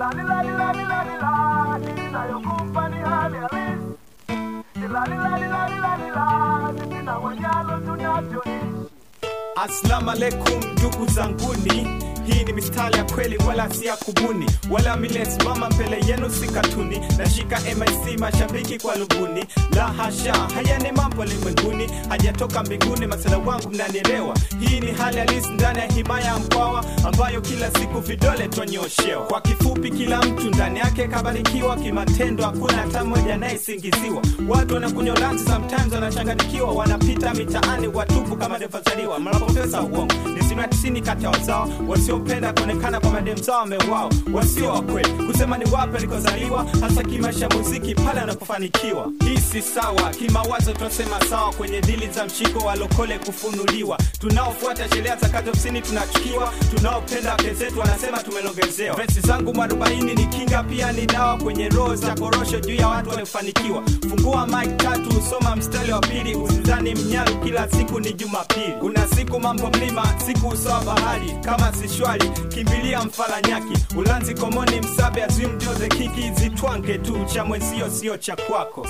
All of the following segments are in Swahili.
inayokupa ni hali halisi na wanyalo tunavyoishi Assalamu alaikum ndugu zanguni, hii ni mistari ya kweli wala si ya kubuni, wala milesimama mbele yenu si katuni. Nashika MIC mashabiki kwa luguni, la hasha, haya ni mambo limwenguni, hajatoka mbinguni. Masala wangu mnanielewa, hii ni hali halisi ndani ya himaya ya Mkwawa ambayo kila siku vidole twanyoshewa. Kwa kifupi, kila mtu ndani yake kabarikiwa kimatendo, hakuna hata mmoja anayesingiziwa. Watu wanakunywa lanzi, sometimes wanachanganyikiwa, wanapita mitaani watupu kama devazaliwa mnapopesa uongo ni asilimia tisini kati ya wazao wasiopenda kuonekana kwa madem zao wamewao, wasio wa kweli kusema ni wapi alikozaliwa, hasa kimaisha muziki pale anapofanikiwa. Hii si sawa kimawazo, tunasema sawa kwenye dili za mshiko wa lokole kufunuliwa. Tunaofuata sheria za kazi ofisini tunachukiwa, tunaopenda wake zetu wanasema tumelongezewa. Vesi zangu mwarobaini ni kinga, pia ni dawa kwenye roho za korosho juu ya watu waliofanikiwa. Fungua mic tatu, usoma mstari wa pili, usizani mnyalu kila siku ni Jumapili. Kuna siku mambo mlima, siku usawa bahari, kama si shwari kimbilia mfaranyaki, ulanzi komoni, msabe azim ndio the kiki, zitwange tu cha mwenzio sio cha kwako.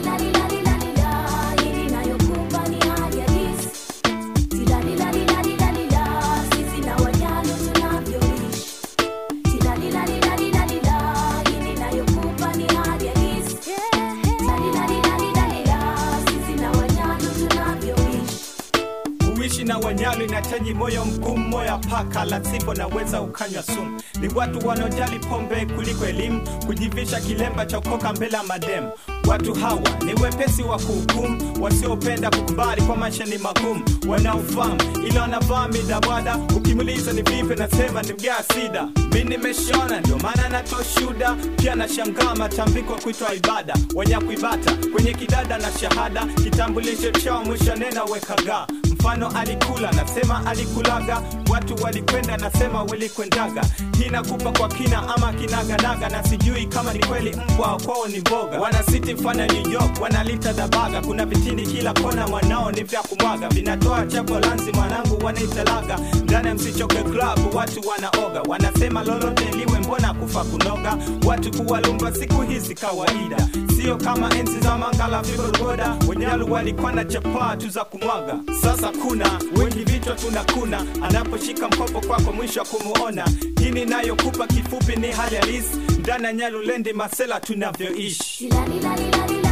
kuishi na wanyalu inahitaji moyo mgumu, moyo wa paka, la sivyo naweza ukanywa sumu. Ni watu wanaojali pombe kuliko elimu, kujivisha kilemba cha ukoka mbele ya mademu. Watu hawa ni wepesi wa kuhukumu, wasiopenda kukubali kwa maisha ni magumu, wanaofahamu ila wanavaa midabwada. Ukimuliza ni vipi, nasema ni mgaa sida. Mi nimeshona ndio maana natoa shuda, pia nashangaa matambiko kuitwa ibada, wanyakuibata kwenye kidada na shahada, kitambulisho chao mwisho nena wekaga mfano alikula nasema alikulaga, watu walikwenda nasema walikwendaga. Hii nakupa kwa kina ama kinaganaga, na sijui kama ni kweli mbwa kwao ni mboga. Wanasiti mfano New York wanalita dabaga, kuna vitindi kila kona, mwanao ni vya kumwaga, vinatoa chapo lanzi, mwanangu wanaitalaga ndani ya msichoke club, watu wanaoga, wanasema lolote liwe, mbona kufa kunoga, watu kuwalumba siku hizi kawaida, sio kama enzi za mangala vigogoda, wenyalu walikuwa na chapaa tu za kumwaga. Sasa kuna wengi vichwa tunakuna, anaposhika mkopo kwako mwisho wa kumuona. Hii ninayokupa kifupi ni hali halisi ndani ya Nyalulendi Masela tunavyoishi. Tilalilali